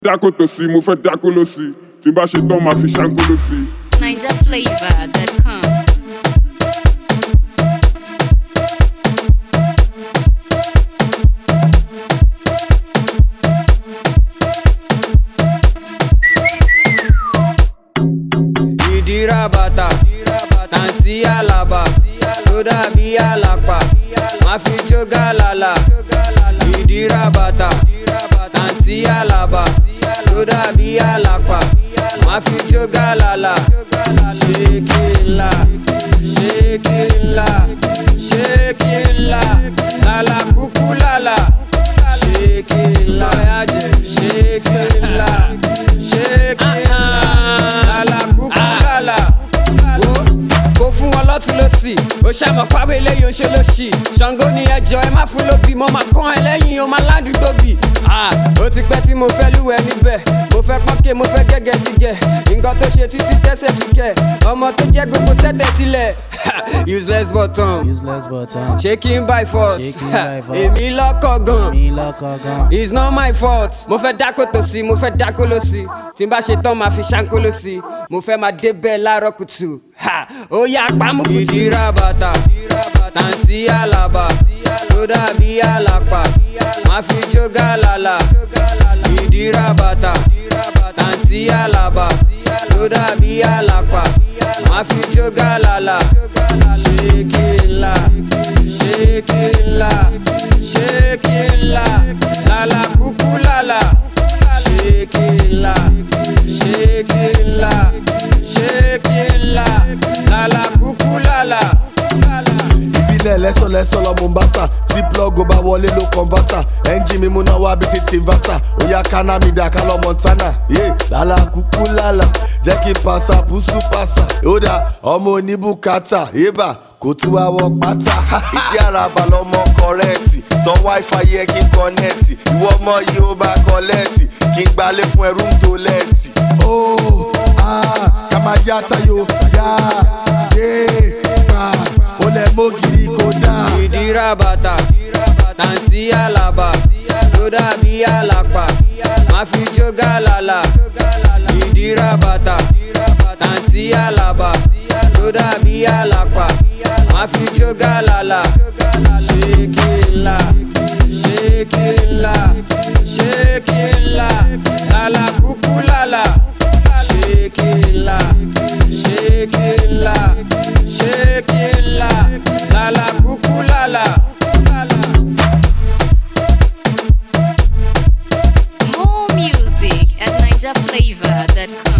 dákò tòsí mo fẹ́ dákò lọ́sí tí n bá ṣe tán máa fi ṣáńkó lọ́sí. NigerFlavor.com. ìdíra bàtà tàǹtí àlàbà tó dàbí àlàpà má fi jó gàlàlà ìdíra bàtà tàǹtí àlàbà tó dàbí àlàpà má fi jó gàlàlà ṣékìlà ṣékìlà ṣékìlà lálà kúkú lálà ṣékìlà ṣékìlà ṣékìlà lálà kúkú lálà wo kò fún wọn lọ́tún lọ́sì ó ṣàmọ̀ pàwé eléyìí ó ṣe lọ́sì ṣàngó ni ẹjọ́ ẹ má fún lóbì mo máa kán ẹ lẹ́yìn o máa ládùú tóbi. Ah, ó ti pẹ́ tí mo fẹ́ lúwẹ̀ níbẹ̀ mo fẹ́ pọ́nkẹ́ mo fẹ́ gẹ́gẹ́ ti gẹ̀ nǹkan tó ṣe títí tẹ́sẹ̀ fi kẹ̀ ọmọ tó jẹ́ gbogbo sẹ́tẹ̀ tilẹ̀ useless button useless button. shaking by force Shaking by force. èmi lọ́kọ̀ gan. mi lọkọ gan. It's not my fault. Mo fẹ́ dákó tòsí, mo fẹ́ dákó lọ́sí. Tí n bá ṣe tán, máa fi ṣáńkó lọ́sí. Mo fẹ́ máa débẹ̀ láàárọ̀ kùtù. Ha! Ó yá pamọ́ kùtù. Ìdíra bàtà, tàǹtí àlàbà, tó dàbí àlàpà. Máa fi jó gàlàlà. Ìdíra bàtà, tàǹtí àlàbà, tó dàbí àlàpà. Máa fi jó gàlàlà. Ṣékìlà, ṣékìlà, ṣékìlà, lálà kúkú lálà. Ṣékìlà, ṣékìlà, ṣékìlà, lálà kúkú lálà. ìbílẹ̀ lẹ́sọ̀lẹ́sọ̀ lọ mombasa tí plọ́gù bá wọlé ló kọ́ńbátà ẹ́ńjì mi múná wá bí ti tìǹbátà ó yá káná mi dà ká lọ montana yé lálá kúkú lálá jẹ́ kí n pàṣà bùsù pàṣà ó dà ọmọ oníbùkátà yébà kò tú àwọ̀ pátá ìdí àràbà lọmọ kọrẹ́ẹ̀tì tán wáífà yẹ kí n kọ́nẹ́ẹ̀tì ìwọ ọmọ yìí ó bá kọ́lẹ́ẹ̀tì kí n gbalẹ̀ fún ẹrú ń tó lẹ́ẹ̀tì. ó kàmá yá tayo yá yé pa ó lẹ mọ́gìrì kò dáa. ìdíra bàtà tàǹtí àlàbà tó dàbí àlàpà má fi jó gàlàlà ìdíra bàtà tàǹtí àlàbà tó dàbí àlàpà má fi jó gàlàlà ṣékìlà ṣékìlà ṣékìlà lálà kúkú lálà ṣékìlà ṣékìlà ṣékìlà lálà kúkú lálà. More music at NigerFlavor.com.